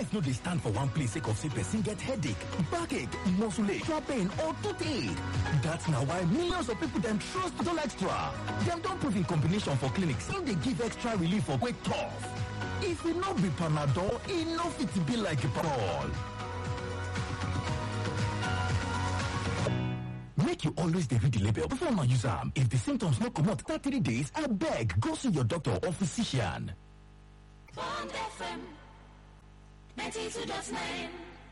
life no dey stand for one place sake of say person get headache backache muscle ache joint pain or toothache dat na why millions of people dem trust Panadol extra dem don prove in combination for clinics e dey give extra relief for quick cough if e no be panadol e no fit be like panadol make you always dey read the label before una use am if the symptoms no comot after three days abeg go see your doctor or physician Bond FM 92.9.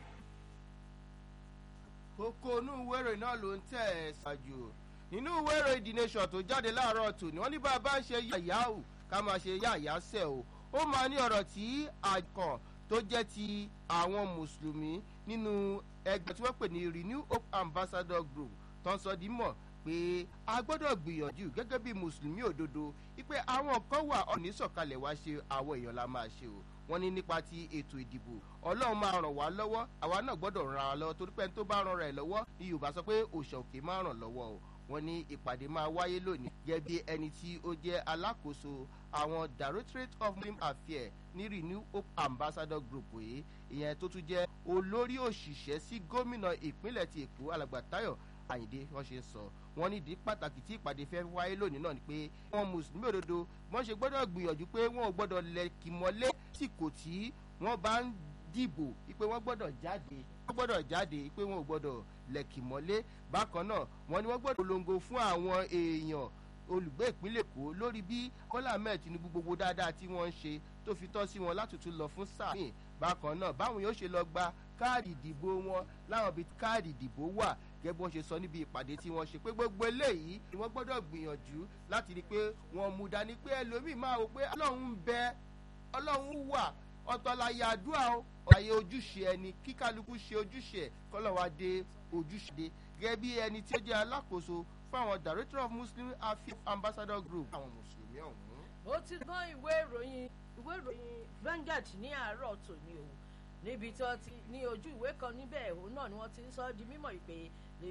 kókó inú ìwé ìròyìn náà ló ń tẹ̀ ẹ́ ṣáájú nínú ìwé ìròyìn the nation tó jáde láàárọ̀ tòní wọ́n ní bá a bá ń ṣe yàyáwù ká máa ṣe yàyásẹ̀ o ó máa ní ọ̀rọ̀ tí àkàn tó jẹ́ ti àwọn mùsùlùmí nínú ẹgbẹ́ tí wọ́n pè ní renew hope ambassador group tó ń sọ di mọ̀ pé a gbọ́dọ̀ gbìyànjú gẹ́gẹ́ bí mùsùlùmí òdodo wípé àwọn kan wà ọ̀ní sọ̀kalẹ̀ wá ṣe àwọn èèyàn la máa ṣe o wọ́n ní nípa ti ètò ìdìbò ọlọ́run máa ràn wá lọ́wọ́ àwa náà gbọ́dọ̀ ràn wá lọ́wọ́ torí pé ẹni tó bá ràn rẹ̀ lọ́wọ́ ni yorùbá sọ pé òòṣà òkè máa ràn lọ́wọ́ o wọ́n ní ìpàdé máa wáyé lónìí gẹ́gẹ́ bí ẹni tí ó jẹ́ alákòóso àwọn directorate of muslim affairs ní renew hope ambassador group yìí ìyẹn tó tún jẹ́ olórí òṣìṣẹ́ sí gómìnà ìpínlẹ̀ ti èkó alàgbà táyọ̀ àyìndé wọ́n ṣe ń sọ wọ́n nídìí pàtàkì tí ìpàdé fẹ́ wáyé lónìí náà ni pé wọ́n mùsùlùmí òdodo wọ́n ṣe gbọ́dọ̀ gbìyànjú pé wọ́n ò gbọ́dọ̀ lẹ́kì mọ́lé tìkò tí wọ́n bá ń dìbò pé wọ́n gbọ́dọ̀ jáde wọ́n gbọ́dọ̀ jáde pé wọ́n ò gbọ́dọ̀ lẹ́kì mọ́lé bákan náà wọ́n ní wọ́n gbọ́dọ̀ polongo fún àwọn èèyàn olùgbé ìpínlẹ̀ èkó lórí bí kọ́lá ahmed tinubu gbogbo dáadáa tí wọ́n ń ṣe tó fi tọ́ sí wọn látùtù lọ fún sáà míì bákan náà báwọn yóò ṣe lọ gba káàdì ìdìbò wọn láwọn bíi káàdì ìdìbò wà gẹ́gẹ́ bí wọ́n ṣe sọ níbi ìpàdé tí wọ́n ṣe pé gbogbo eléyìí ni wọ́n gbọ́dọ̀ gbìyànjú láti rí i pé wọ́n mú dání pé ẹlòmíì máa wò pé ọlọ́run ń bẹ ọlọ́run wà ọ̀tọ̀ láyé àdúrà o ọ̀láyé ojúṣe ẹni kí kálukú ṣe ojúṣe ẹ̀ kọ́lọ́wá dé ojúṣe dé gẹ́gẹ́ bí ẹni tí ó jẹ́ alákòóso fún àwọn director of muslim affairs ambassador group àwọn mùsùlùmí ọ̀hún. ó ti gbọ́n ìwé ìròyìn ìwé ìròyìn Vanguard ní àárọ̀ tòní o níbi tí wọ́n ti ní ojú ìwé kan níbẹ̀ òun náà ni wọ́n ti ń sọ ọ́ di mímọ̀ ìpè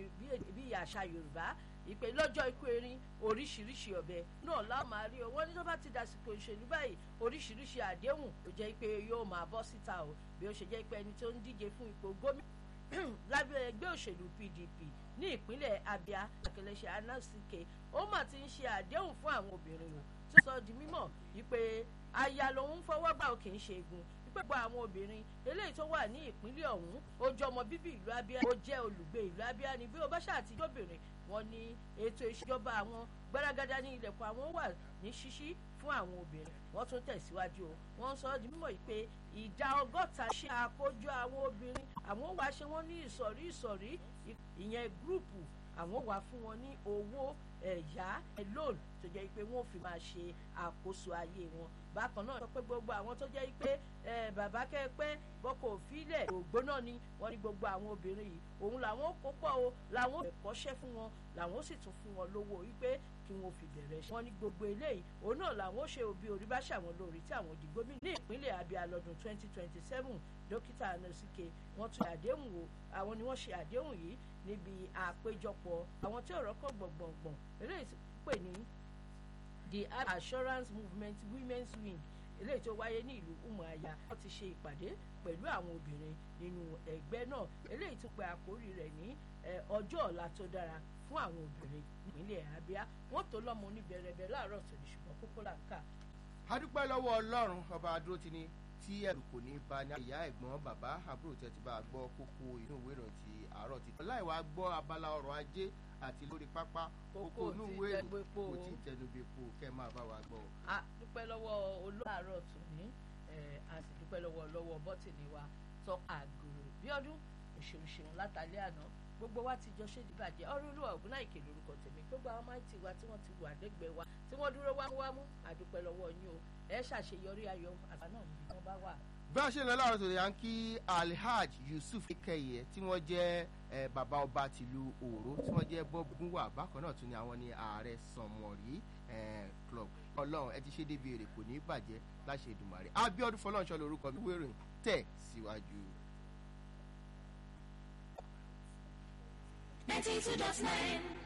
bí àṣà Yorùbá ìpè lọ́jọ́ ikú erin oríṣiríṣi ọ̀bẹ náà lá máa rí o wọ́n ní tó bá ti dàsìkò ìṣèlú báyìí oríṣiríṣi àdéhùn tó jẹ́ pé yóò máa bọ́ síta o bí ó ṣe jẹ́ pé ẹni tó ń díje fún ipò gómìnà lábẹ́ ẹgbẹ́ òṣèlú PDP ní ìpínlẹ̀ Abia akẹlẹ́ṣẹ̀ anásìkè ó mà ti ń ṣe àdéhùn fún àwọn obìnrin o tó sọ di mímọ̀ wípé aya lòun fọwọ́ gbà ó kì í ṣe egun gbogbo àwọn obìnrin eléyìí tó wà ní ìpínlẹ̀ ọ̀hún ó jẹ́ ọmọ bíbí ìlú Abia ó jẹ́ olùgbé ìlú Abia ni bí ó bá ṣàtijọ́ obìnrin wọn ní ètò ìṣèjọba àwọn gbárágádá ní ilẹ̀kùn àwọn wà ní ṣíṣí fún àwọn obìnrin wọ́n tún tẹ̀síwájú o wọ́n sọ ọ́ di mímọ̀ yìí pé ìdá ọgọ́ta ṣe àkójọ àwọn obìnrin àwọn wàá ṣe wọ́n ní ìsọ̀rí ìsọ̀rí ìyẹn gúrùpù àwọn wàá fún wọn ní owó ẹ̀yá loan tó jẹ́ pé wọ́n fi máa ṣe àkóso ayé wọn bákan náà sọ pé gbogbo àwọn tó jẹ́ pé bàbá kẹ́pẹ́ bọ́kọ̀ òfìlẹ̀ ògbóná ni wọ́n ní gbogbo àwọn obìnrin yìí òun làwọn kó pọ̀ o làwọn ẹ̀kọ́ṣẹ́ fún wọn làwọn sì tún fún wọn lówó wípé kí wọ́n fi bẹ̀rẹ̀ ṣe. wọ́n ní gbogbo eléyìí òun náà làwọn ṣe òbí orí bá ṣàwọn lórí tí àwọn di gómìnà ní ìpínlẹ̀ Abia lọ́dún 2027 dókítà anasike wọ́n tún àdéhùn o àwọn ni wọ́n ṣe àdéhùn yìí níbi àpéjọpọ̀ àwọn tí ọ̀rọ̀ kọ̀ gbọ̀ngbọ̀ngbọ̀n eléyìí pè ní the assurance movement women's wing eléyìí tó wáyé ní ìlú umuaya wọ́n ti ṣe ìpàdé pẹ̀lú àwọn obìnrin nínú ẹgbẹ́ náà eléyìí tún pe àkórí rẹ̀ ní ọjọ́ ọ̀la tó dára fún àwọn obìnrin nípínlẹ̀ Abia wọ́n tó lọ́mọ oníbẹ̀rẹ̀bẹ̀ láàárọ̀ tòní ṣùgbọ́n kókó là ń kà. a dúpẹ́ lọ́wọ́ ọlọ́run ọba adúró ti ní tí ẹrù kò ní ba ní ìyá ẹ̀gbọ́n bàbá àbúrò tẹ́ ti bá a gbọ́ kókó inú ìwé ìròyìn ti àárọ̀ ti tọ́ láì wá gbọ́ abala ọrọ̀ ajé àti lórí pápá kókó inú ìwé ìròyìn kò tí ì tẹnubẹ́po kẹ́ máa bá wa gbọ́. a dúpẹ́ lọ́wọ́ olóòrò tòní a sì dúpẹ́ lọ́wọ́ lọ́wọ́ bọ́tìnì wa tọ́ àgòrò bí ọdún òṣèlú látàlẹ́ àná gbogbo wa ti jọ ṣe ìdíbàjẹ́ ọ̀rọ̀ olúwa ògùn náà ìkè lórúkọ tèmi gbogbo àwọn máìtì wa tí wọ́n ti wà lẹ́gbẹ̀ẹ́ wa tí wọ́n dúró wámúwámú àdúpẹ́ lọ́wọ́ yín o ẹ ṣàṣeyọrí ayọ̀ àgbà náà níbi tí wọ́n bá wà. bí a ṣe ń lọ láàárọ̀ tòde à ń kí alhaj yusuf kẹyẹ tí wọ́n jẹ́ bàbá ọba tìlú òró tí wọ́n jẹ́ bọ́gúnwà bákan náà tún ni àwọn ní ààrẹ sànmọ̀rí club ọlọ́run ẹ ti ṣe débi èrè kò ní bàjẹ́ láṣẹ ìdùmarè abiodun fọlọ́nṣọ́ lórúkọ mi wérìn tẹ̀ síwájú. 92.9